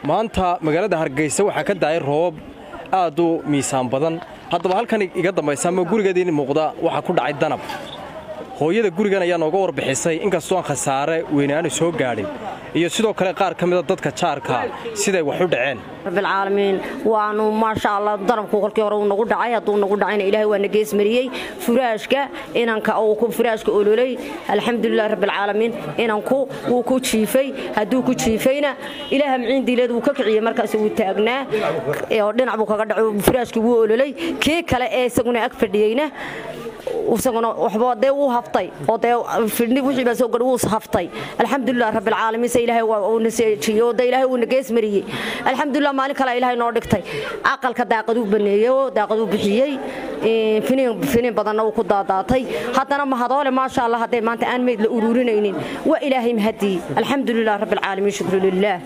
maanta magaalada hargeysa waxaa ka daayay roobab aad u miisaan badan haddaba halkan iga dambaysa ama gurigeediin muuqda waxaa ku dhacay danab hooyada gurigan ayaa nooga warbixisay inkastoo aan khasaare weynaanu soo gaadhin iyo sidoo kale qaar ka mida dadka jaarka siday wax u dhaceen rabbilcaalamiin waanu maasha allah danabku kolkii hore uu nagu dhacay hadduu nagu dhacayna ilaahay waa na geesmariyey furaashka inanka uu furaashka ololay alxamdulilah rabbilcaalamiin inanku wuu ku jiifay hadduu ku jiifayna ilaaha miciin diileed wuu ka kiciyey markaas wuu taagnaa oo dhinac buu kaga dhaco furaashkii wuu ololay kii kale ee isaguna ag fadhiyeyna isaguna waxba dee wuu haftay oo dee fidhni wixii baa soo gadhay wuu haftay alxamdulilah rabbilcaalamiin se ilaahay waa uu naseejiyey oo dee ilaahay uu na geesmariyey alxamdulilah maalin kale ilaahay noo dhigtay aqalka daaqaduu baneeyey oo daaqaduu bixiyey finiin badanna uu ku daadaatay haddana mahadoole maasha allah hadday maanta aan meyd la uruurinaynin waa ilaahay mahadii alxamdulilah rabbilcaalamiin shukru lilah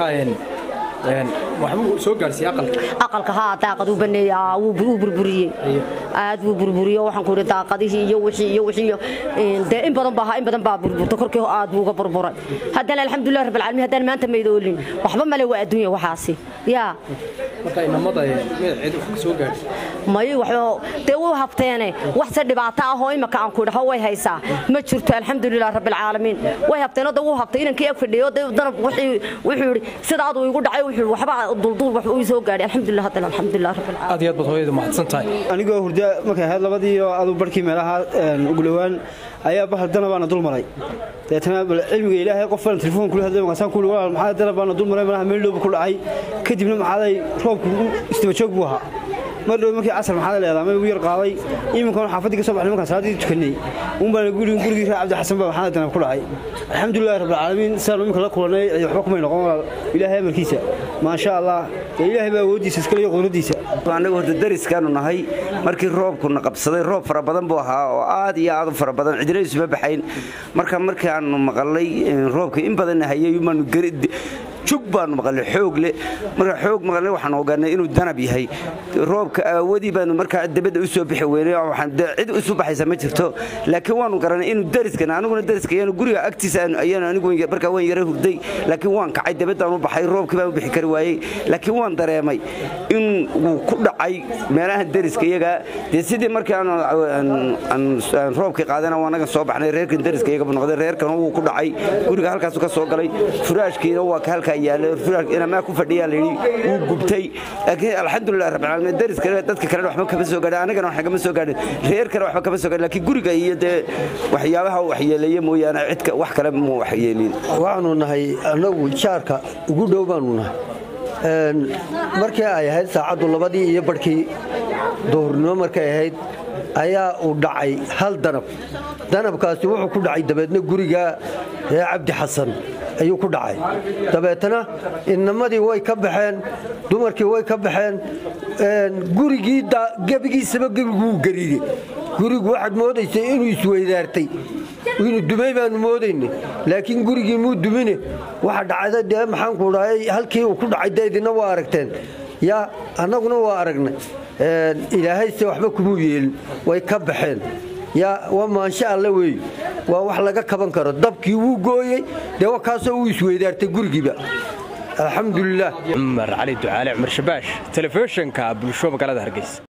aqalka haa daaqaduu baneeyey wuu burburiyey aad wuu burburiyey waxaan ku yidhi daaqadihii iyo wixii iyo wixii dee in badan baa in badan baa burburta korkii aad buu uga burburay haddana alxamdulilah rabbil caalamiin haddaan maanta maydoolin waxba male waa adduunya waxaasi yaa marka inamada cid wax soo gaadhay may waxba dee wuu habteene wax se dhibaato ah oo imaka aan ku idhaho way haysaa ma jirto alxamdulilah rabbil caalamiin way habteenoo dee wuu habtay inankii ag fadhiyo dee danab wuxuu yidhi sidaaduu igu dhacay wuxuu yidhi waxba dulduul wax uu soo gaadhay alxamdulilah haddana alxamdulilah rabbil caalamiin aad iyo aad baad hooyadu mahadsan tahay anigoo hurda markay ahayd labadii oo adu barhkii meelaha ugu dhowaan ayaa bahal danabaana dul maray deetana cilmiga ilaahay qof falan telefoon kula hadlay markaasaan kuuli walaal maxaa danabaana dul maray malaha meel dhowba ku dhacay kadibna maxaaday roobku istaba joog buu ahaa mar dhow markii casar maxaad leedahay ma igu yar qaaday iminkan xaafadii ka soo baxnay markaan salaadii tukanay uun baan guriga gurigii reer cabdi xasan baa maxaad danab ku dhacay alxamdulillahi rabbil caalamiin sidaan iminka la kulanay waxba kumay noqon walaal ilaahay amarkiisa maasha allah ilaahay baa awoodiisa iskale iyo qudradiisa annagu horta dariskaanu nahay markii roobkuna qabsaday roob fara badan buu ahaa oo aad iyo aad u fara badan cidina isuma baxayn marka markii aanu maqalay roobka in badan hayay maanu jug baanu maqalnay xoog leh marka xoog maqalnay waxaan ogaanay inuu danab yahay roobka aawadii baanu markaa dabadda u soo bixi weynay waxaan cid isu baxaysa ma jirto laakiin waanu garanay inuu dariskan aniguna dariska yaanu guriga agtiisa ayaan anigu markaa waan yara hurday laakiin waan kacay dabaddaan u baxay roobkii baan u bixi kari waayey laakiin waan dareemay in uu ku dhacay meelaha dariska iyaga dee sidii markii aan roobkii qaadana waanaga soo baxnay reerkan dariska iyaga noqday reerkan wuu ku dhacay guriga halkaasu ka soo galay furaashkiina waa ka halkaa yaalamaa ku fadhiyaa layidhi wuu gubtay laakiin alxamdulilah rabbilcaalamiin dariska dadka kalena waxba kama soo gaadhin annagana wax kama soo gaadhin reer kale waxba kama soo gaadhin laakiin guriga iyo dee waxyaabaha waxyeeleeye mooyaane cidka wax kale mu waxyeelin waxaanu nahay annagu jaarka ugu dhow baanu nahay markii ay ahayd saacaddu labadii iyo barhkii duhurnimo markay ahayd ayaa uu dhacay hal danab danabkaasi wuxuu ku dhacay dabeedna guriga reer cabdi xasan ayuu ku dhacay dabeetana inamadii way ka baxeen dumarkii way ka baxeen gurigii gebigiisaba gebiguu gariiray gurigu waxaad moodaysay inuu isweydaartay inuu dumay baanu moodaynay laakiin gurigii muu dumine waxa dhacda dee maxaanku dhahay halkii uu ku dhacay dee idina waa aragteen yaa annaguna waa aragnay ilaahayse waxba kumuu yeelin way ka baxeen yaa waa maansho alle weey waa wax laga kaban karo dabkii wuu gooyey dee wakaasoo uu isweydaartay gurigiiba alxamdulilah cumar cali ducaale cumar shabaash telefishinka bulsho magaalada hargeysa